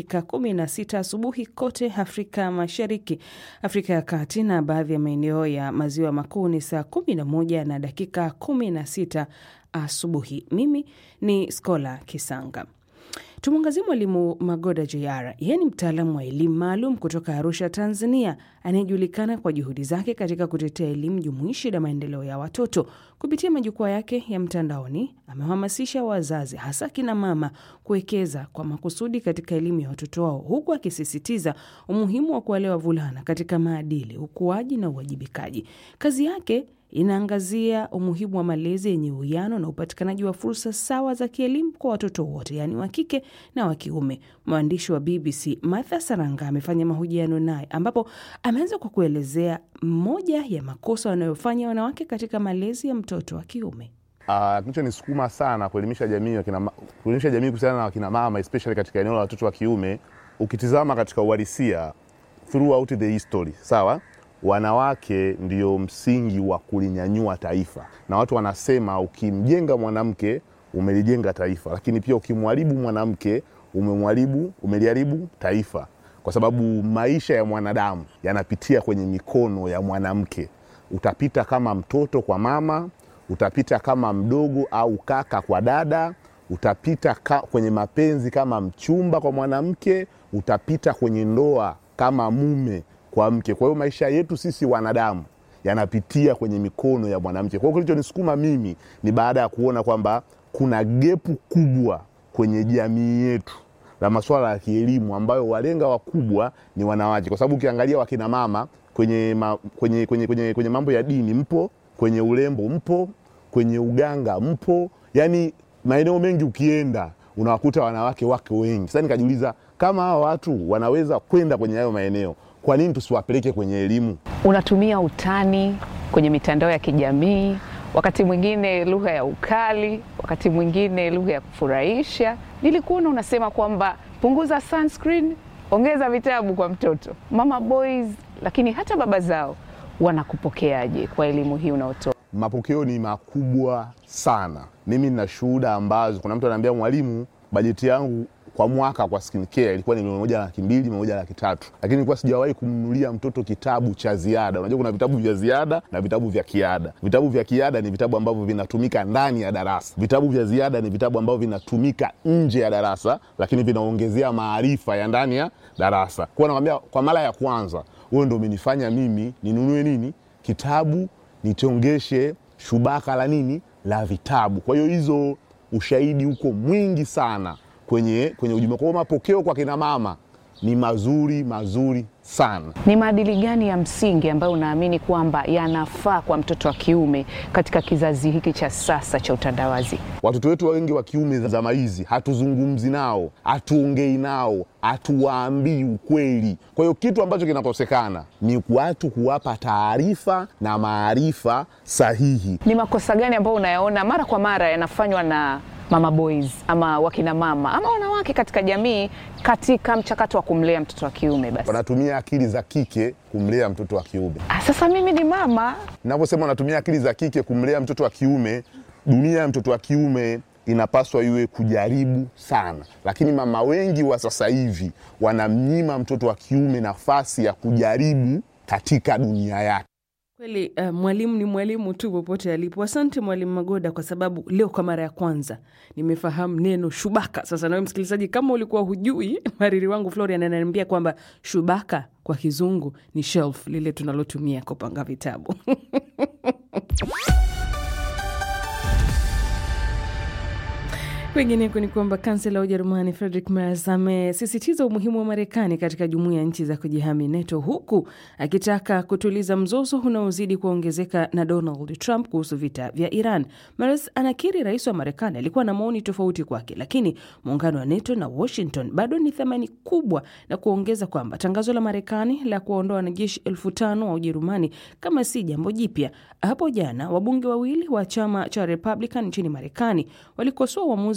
dakika 16 asubuhi kote Afrika Mashariki, Afrika ya Kati na baadhi ya maeneo ya maziwa makuu ni saa 11 na dakika 16 asubuhi. Mimi ni Skola Kisanga. Tumwangazia Mwalimu Magoda JR. Yeye ni mtaalamu wa elimu maalum kutoka Arusha, Tanzania, anayejulikana kwa juhudi zake katika kutetea elimu jumuishi na maendeleo ya watoto. Kupitia majukwaa yake ya mtandaoni, amehamasisha wazazi, hasa kina mama, kuwekeza kwa makusudi katika elimu ya watoto wao, huku akisisitiza umuhimu wa kuwalea wavulana katika maadili, ukuaji na uwajibikaji. Kazi yake inaangazia umuhimu wa malezi yenye uwiano na upatikanaji wa fursa sawa za kielimu kwa watoto wote, yaani wa kike na wa kiume. Mwandishi wa BBC Martha Saranga amefanya mahojiano naye, ambapo ameanza kwa kuelezea moja ya makosa wanayofanya wanawake katika malezi ya mtoto wa kiume. Uh, kilichonisukuma sana kuelimisha jamii wakina, kuelimisha jamii kuhusiana na wakina mama especially katika eneo la watoto wa kiume, ukitizama katika uhalisia throughout the history, sawa wanawake ndio msingi wa kulinyanyua taifa, na watu wanasema ukimjenga mwanamke umelijenga taifa, lakini pia ukimharibu mwanamke umemharibu, umeliharibu taifa, kwa sababu maisha ya mwanadamu yanapitia kwenye mikono ya mwanamke. Utapita kama mtoto kwa mama, utapita kama mdogo au kaka kwa dada, utapita ka, kwenye mapenzi kama mchumba kwa mwanamke, utapita kwenye ndoa kama mume kwa mke. Kwa hiyo maisha yetu sisi wanadamu yanapitia kwenye mikono ya mwanamke. Kwa hiyo kilichonisukuma mimi ni baada ya kuona kwamba kuna gepu kubwa kwenye jamii yetu la masuala ya kielimu ambayo walenga wakubwa ni wanawake, kwa sababu ukiangalia wakina mama kwenye, ma, kwenye, kwenye, kwenye, kwenye mambo ya dini mpo, kwenye urembo mpo, kwenye uganga mpo, yani maeneo mengi ukienda unawakuta wanawake wake wengi. Sasa nikajiuliza kama hawa watu wanaweza kwenda kwenye hayo maeneo kwa nini tusiwapeleke kwenye elimu? Unatumia utani kwenye mitandao ya kijamii, wakati mwingine lugha ya ukali, wakati mwingine lugha ya kufurahisha. Nilikuona unasema kwamba punguza sunscreen, ongeza vitabu kwa mtoto. Mama boys, lakini hata baba zao wanakupokeaje kwa elimu hii unaotoa? Mapokeo ni makubwa sana. Mimi nina shuhuda ambazo kuna mtu anaambia mwalimu, bajeti yangu kwa mwaka kwa skincare ilikuwa ni milioni moja laki mbili, milioni moja laki tatu, lakini nilikuwa sijawahi kumnunulia mtoto kitabu cha ziada. Unajua kuna vitabu vya ziada na vitabu vya kiada. Vitabu vya kiada ni vitabu ambavyo vinatumika ndani ya darasa. Vitabu vya ziada ni vitabu ambavyo vinatumika nje ya darasa, lakini vinaongezea maarifa ya ndani ya darasa. Kwa nakwambia, kwa mara ya kwanza huyo ndo umenifanya mimi ninunue nini kitabu, nitongeshe shubaka la nini la vitabu. Kwa hiyo hizo ushahidi huko mwingi sana kwenye, kwenye ujumbe. Kwa mapokeo kwa kina mama ni mazuri mazuri sana. Ni maadili gani ya msingi ambayo unaamini kwamba yanafaa kwa mtoto wa kiume katika kizazi hiki cha sasa cha utandawazi? Watoto wetu wengi wa kiume zama hizi hatuzungumzi nao, hatuongei nao, hatuwaambii ukweli. Kwa hiyo kitu ambacho kinakosekana ni watu kuwapa taarifa na maarifa sahihi. Ni makosa gani ambayo unayaona mara kwa mara yanafanywa na mama boys ama wakina mama ama wanawake katika jamii katika mchakato wa kumlea mtoto wa kiume? Basi Wanatumia akili za kike kumlea mtoto wa kiume. Ah, sasa mimi ni mama Ninavyosema wanatumia akili za kike kumlea mtoto wa kiume, dunia ya mtoto wa kiume inapaswa iwe kujaribu sana, lakini mama wengi wa sasa hivi wanamnyima mtoto wa kiume nafasi ya kujaribu katika dunia yake. Kweli uh, mwalimu ni mwalimu tu popote alipo. Asante Mwalimu Magoda, kwa sababu leo kwa mara ya kwanza nimefahamu neno shubaka. Sasa nawe msikilizaji, kama ulikuwa hujui, mariri wangu Florian ananiambia kwamba shubaka kwa kizungu ni shelf, lile tunalotumia kupanga vitabu Kwingineko ni kwamba kansela wa Ujerumani Friedrich Merz amesisitiza umuhimu wa Marekani katika jumuiya ya nchi za kujihami NATO, huku akitaka kutuliza mzozo unaozidi kuongezeka na Donald Trump kuhusu vita vya Iran. Merz anakiri rais wa Marekani alikuwa na maoni tofauti kwake, lakini muungano wa NATO na Washington bado ni thamani kubwa, na kuongeza kwamba tangazo la Marekani la kuwaondoa wanajeshi elfu tano wa Ujerumani kama si jambo jipya. Hapo jana wabunge wawili wa chama cha Republican nchini Marekani walikosoa uamuzi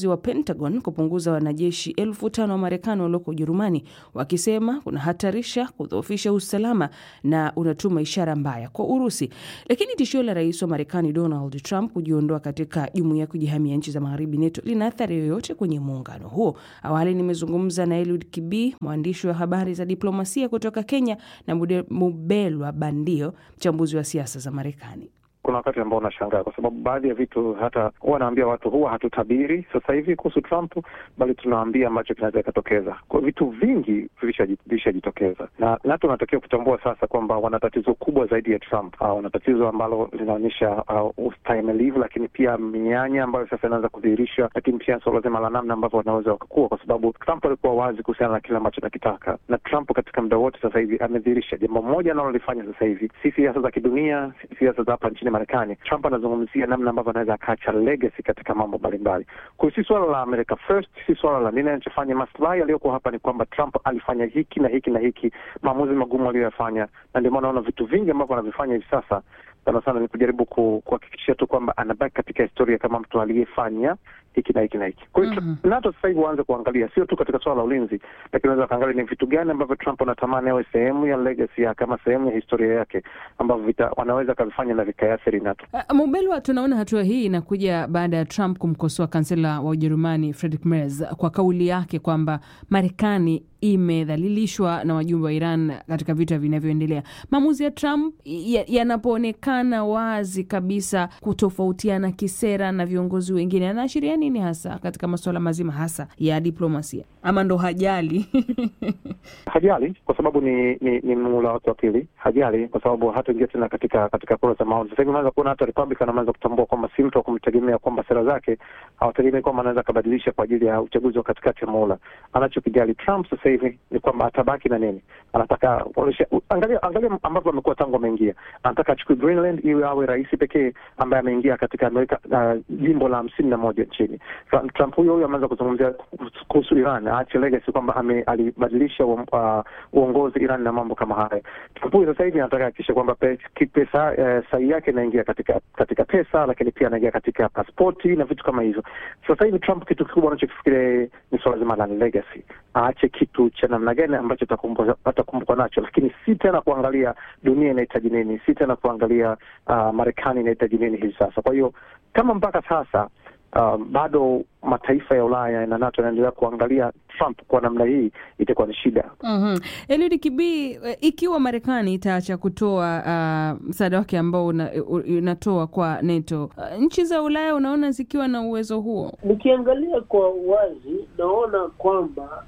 uamuzi wa Pentagon kupunguza wanajeshi elfu tano wa Marekani walioko Ujerumani, wakisema kunahatarisha kudhoofisha usalama na unatuma ishara mbaya kwa Urusi. Lakini tishio la rais wa Marekani Donald Trump kujiondoa katika jumuiya ya kujihamia nchi za magharibi NATO lina athari yoyote kwenye muungano huo? Awali nimezungumza na Eliud Kibii, mwandishi wa habari za diplomasia kutoka Kenya, na Mubelwa Bandio, mchambuzi wa siasa za Marekani. Kuna wakati ambao unashangaa kwa sababu baadhi ya vitu hata huwa naambia watu huwa hatutabiri sasa hivi kuhusu Trump, bali tunaambia ambacho kinaweza ikatokeza. Kwa vitu vingi vilishajitokeza, na NATO wanatakiwa kutambua sasa kwamba wana tatizo kubwa zaidi ya Trump. Uh, wana tatizo ambalo linaonyesha uh, ustahimilivu, lakini pia mianya ambayo sasa inaanza kudhihirisha, lakini pia suala zima la namna ambavyo wanaweza wakakua, kwa sababu Trump alikuwa wazi kuhusiana na kile ambacho anakitaka, na Trump katika muda wote sasa hivi amedhihirisha jambo moja analolifanya sasa hivi, si siasa za kidunia, siasa za hapa nchini Marekani. Trump anazungumzia namna ambavyo anaweza akaacha legacy katika mambo mbalimbali. Kwa hiyo si swala la America first, si swala la nini anachofanya. Maslahi yaliyoko hapa ni kwamba Trump alifanya hiki na hiki na hiki, maamuzi magumu aliyoyafanya, na ndio maana naona vitu vingi ambavyo anavifanya hivi sasa sana sana ni kujaribu kuhakikishia tu kwamba anabaki katika historia kama mtu aliyefanya hiki na hiki na hiki. Kwa hiyo mm -hmm. NATO sasa hivi waanze kuangalia sio tu katika suala la ulinzi, lakini unaweza kaangalia ni vitu gani ambavyo Trump anatamani awe sehemu ya legacy yake kama sehemu ya historia yake ambavyo wanaweza kavifanya na vikaathiri NATO. Uh, Mubelwa, tunaona hatua hii inakuja baada ya Trump kumkosoa kansela wa Ujerumani Friedrich Merz kwa kauli yake kwamba Marekani imedhalilishwa na wajumbe wa Iran katika vita vinavyoendelea. Maamuzi ya Trump yanapoonekana ya wazi kabisa kutofautiana kisera na viongozi wengine, anaashiria nini hasa katika masuala mazima hasa ya diplomasia, ama ndo hajali? Hajali kwa sababu ni ni, ni muhula wake wa pili. Hajali kwa sababu hataingia tena katika katika kura za maoni. Sasa hivi unaweza kuona hata Republican ameanza kutambua kwamba si mtu wa kumtegemea, kwamba sera zake hawategemei kwamba anaweza akabadilisha kwa ajili ya uchaguzi wa katikati ya muhula. Anachokijali Trump sasa hivi ni kwamba atabaki na nini, anataka angalia, angalia ambavyo amekuwa tangu ameingia. Anataka achukue Greenland iwe awe rais pekee ambaye ameingia katika Amerika uh, jimbo la hamsini na moja nchini. Trump huyo huyo ameanza kuzungumzia kuhusu Iran, aache legacy kwamba alibadilisha uh, uongozi Iran na mambo kama haya. Trump huyo sasa hivi anataka hakikisha kwamba pesa uh, sahi yake inaingia katika katika pesa, lakini pia anaingia katika paspoti na vitu kama hivyo. Sasa hivi Trump kitu kikubwa anachokifikiria ni swala zima la legacy, aache kitu cha namna gani ambacho atakumbukwa nacho, lakini si tena kuangalia dunia inahitaji nini, si tena kuangalia uh, Marekani inahitaji nini hivi sasa. Kwa hiyo kama mpaka sasa uh, bado mataifa ya Ulaya na NATO yanaendelea kuangalia Trump kwa namna hii, itakuwa ni shida. mm-hmm. Eliud Kibii, ikiwa Marekani itaacha kutoa uh, msaada wake ambao unatoa una kwa NATO, uh, nchi za Ulaya unaona zikiwa na uwezo huo? Nikiangalia kwa wazi, naona kwamba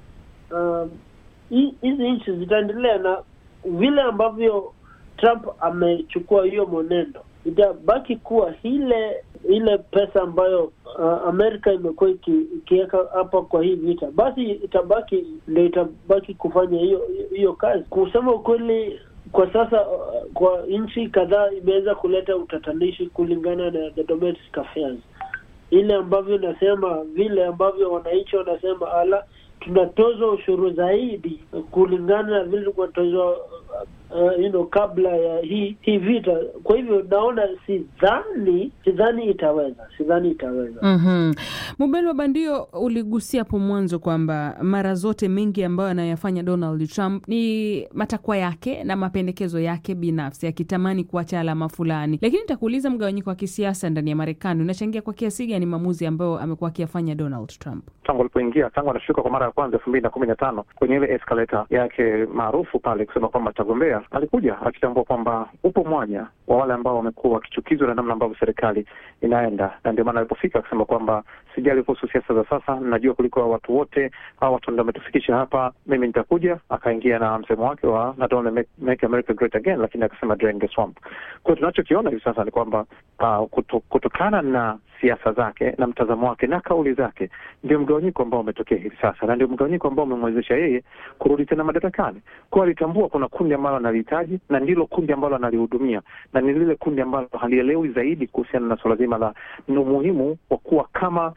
hizi um, nchi zitaendelea na vile ambavyo Trump amechukua hiyo mwenendo itabaki kuwa ile ile pesa ambayo uh, Amerika imekuwa ikiweka hapa kwa hii vita, basi itabaki ndio itabaki kufanya hiyo hiyo kazi. Kusema ukweli, kwa sasa uh, kwa nchi kadhaa imeweza kuleta utatanishi kulingana na the domestic affairs, ile ambavyo nasema vile ambavyo wananchi wanasema ala, tunatozwa ushuru zaidi kulingana na vile tunatozwa Uh, you know, kabla ya hii hii vita. Kwa hivyo naona sidhani sidhani itaweza sidhani itaweza. mm-hmm. Mubelwa Bandio, uligusia hapo mwanzo kwamba mara zote mengi ambayo anayafanya Donald Trump ni matakwa yake na mapendekezo yake binafsi, akitamani kuacha alama fulani, lakini nitakuuliza, mgawanyiko wa kisiasa ndani ya Marekani unachangia kwa kiasi gani maamuzi ambayo amekuwa akiyafanya Donald Trump tangu alipoingia, tangu anashuka kwa mara ya kwanza elfu mbili na kumi na tano kwenye ile escalator yake maarufu pale kusema kwamba atagombea alikuja akitambua kwamba upo mwanya wa wale ambao wamekuwa wakichukizwa na namna ambavyo serikali inaenda, na ndio maana alipofika akisema kwamba sijali kuhusu siasa za sasa, najua kuliko watu wote hawa watu ndio wametufikisha hapa, mimi nitakuja. Akaingia na msemo wake wa not only make, make America great again, lakini akasema drain the swamp. Kwa hiyo tunachokiona hivi sasa ni kwamba uh, kuto, kutokana na siasa zake na mtazamo wake na kauli zake, ndio mgawanyiko ambao umetokea hivi sasa, na ndio mgawanyiko ambao umemwezesha yeye kurudi tena madarakani. Kwa alitambua kuna kundi ambalo analihitaji na ndilo kundi ambalo analihudumia, na ni lile kundi ambalo halielewi zaidi kuhusiana na suala zima la ni umuhimu wa kuwa kama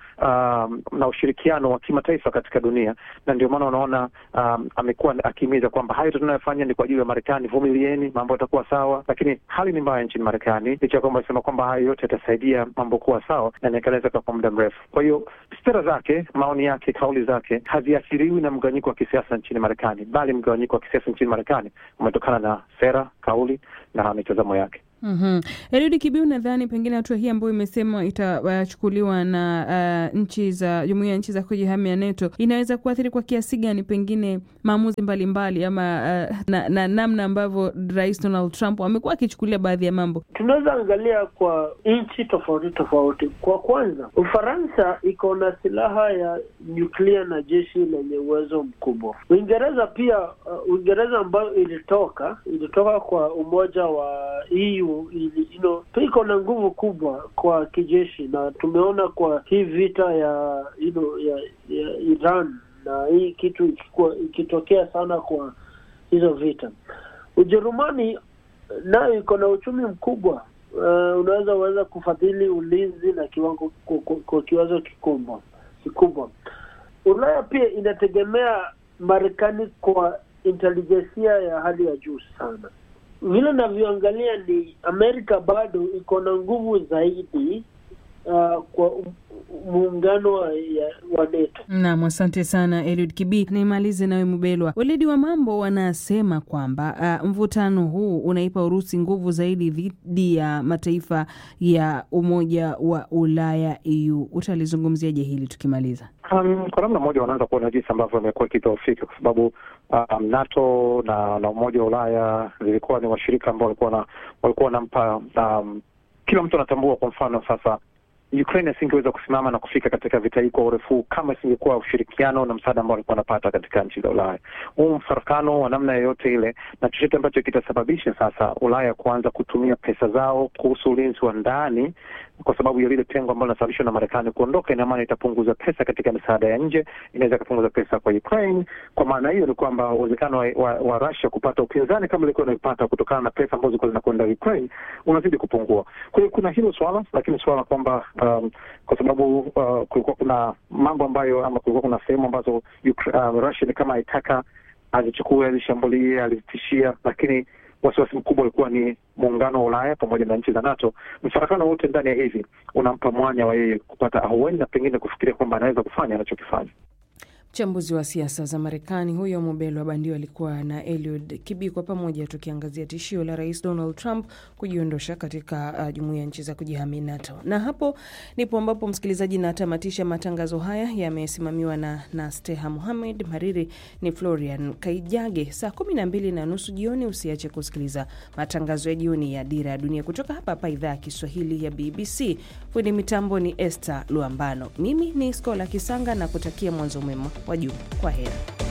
um, na ushirikiano wa kimataifa katika dunia, na ndio maana unaona um, amekuwa akihimiza kwamba hayo tunayofanya ni kwa ajili ya Marekani, vumilieni, mambo yatakuwa sawa. Lakini hali ni mbaya nchini Marekani, licha ya kwamba alisema kwamba hayo yote yatasaidia mambo kuwa sawa na inaendeleza kwa muda mrefu. Kwa hiyo sera zake, maoni yake, kauli zake haziathiriwi na mgawanyiko wa kisiasa nchini Marekani, bali mgawanyiko wa kisiasa nchini Marekani umetokana na sera, kauli na mitazamo yake. Mm-hmm. Eliud Kibiu, nadhani pengine hatua hii ambayo imesema itachukuliwa na uh, nchi za jumuiya ya nchi za kujihamia NATO inaweza kuathiri kwa kiasi gani pengine maamuzi mbalimbali ama uh, na, na namna ambavyo Rais Donald Trump amekuwa akichukulia baadhi ya mambo? Tunaweza angalia kwa nchi tofauti tofauti. Kwa kwanza, Ufaransa iko na silaha ya nyuklia na jeshi lenye uwezo mkubwa. Uingereza pia, uh, Uingereza ambayo ilitoka ilitoka kwa umoja wa EU ili, you know, pia iko na nguvu kubwa kwa kijeshi, na tumeona kwa hii vita ya you know, ya, ya Iran na hii kitu ikikuwa, ikitokea sana kwa hizo vita. Ujerumani nayo iko na uchumi mkubwa uh, unaweza uweza kufadhili ulinzi na kiwango kwa kiwango kikubwa kikubwa. Ulaya pia inategemea Marekani kwa intelijensia ya hali ya juu sana. Vile navyoangalia ni Amerika bado iko na nguvu zaidi uh, kwa muungano wa, wa NATO. Naam, asante sana Eliud Kibi. Nimalize nawe Mubelwa. Weledi wa mambo wanasema kwamba uh, mvutano huu unaipa Urusi nguvu zaidi dhidi ya mataifa ya Umoja wa Ulaya EU. Utalizungumziaje hili tukimaliza? Um, kwa namna moja wanaanza kuona jinsi ambavyo imekuwa ikidhoofika kwa sababu um, NATO na, na Umoja wa Ulaya zilikuwa ni washirika ambao walikuwa na walikuwa wanampa um, kila mtu anatambua. Kwa mfano sasa Ukraine asingeweza kusimama na kufika katika vita hii kwa urefu kama isingekuwa ushirikiano na msaada ambao walikuwa wanapata katika nchi za Ulaya. Huu mfarakano wa namna yoyote ile, na chochote ambacho kitasababisha sasa Ulaya kuanza kutumia pesa zao kuhusu ulinzi wa ndani kwa sababu ya lile pengo ambalo linasababishwa na Marekani kuondoka, ina maana itapunguza pesa katika misaada ya nje, inaweza ikapunguza pesa kwa Ukraine. Kwa maana hiyo ni kwamba uwezekano wa, wa, wa Russia kupata upinzani kama ilikuwa inaipata kutokana na pesa ambazo zilikuwa zinakwenda Ukraine unazidi kupungua. Kwa hiyo kuna hilo swala, lakini swala kwamba um, kwa sababu uh, kulikuwa kuna mambo ambayo ama kulikuwa kuna sehemu ambazo uh, Russia ni kama haitaka azichukue, azishambulie, alizitishia, lakini wasiwasi mkubwa ulikuwa ni muungano wa Ulaya pamoja na nchi za NATO. Mfarakano wote ndani ya hivi unampa mwanya wa yeye kupata ahueni na pengine kufikiria kwamba anaweza kufanya anachokifanya. Mchambuzi wa siasa za Marekani huyo Mobelo wa Bandio alikuwa na Eliud Kibi, kwa pamoja tukiangazia tishio la Rais Donald Trump kujiondosha katika uh, jumuiya ya nchi za kujihami NATO. Na hapo ndipo ambapo msikilizaji, natamatisha matangazo haya, yamesimamiwa na, na Steha Muhamed. Mariri ni Florian Kaijage. Saa kumi na mbili na nusu jioni usiache kusikiliza matangazo ya jioni ya Dira ya Dunia kutoka hapa hapa idhaa ya Kiswahili ya BBC. Fundi mitambo ni Esther Luambano, mimi ni Skola Kisanga na kutakia mwanzo mwema wa juma. Kwa heri.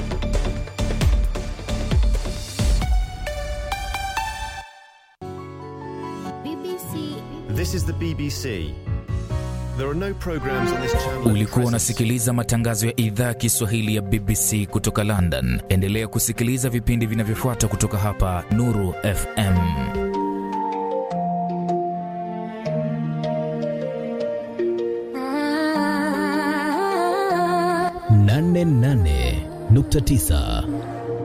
BBC. This is the BBC. There are no programs on this channel. Ulikuwa unasikiliza matangazo ya idhaa ya Kiswahili ya BBC kutoka London. Endelea kusikiliza vipindi vinavyofuata kutoka hapa Nuru FM. nane nane nukta tisa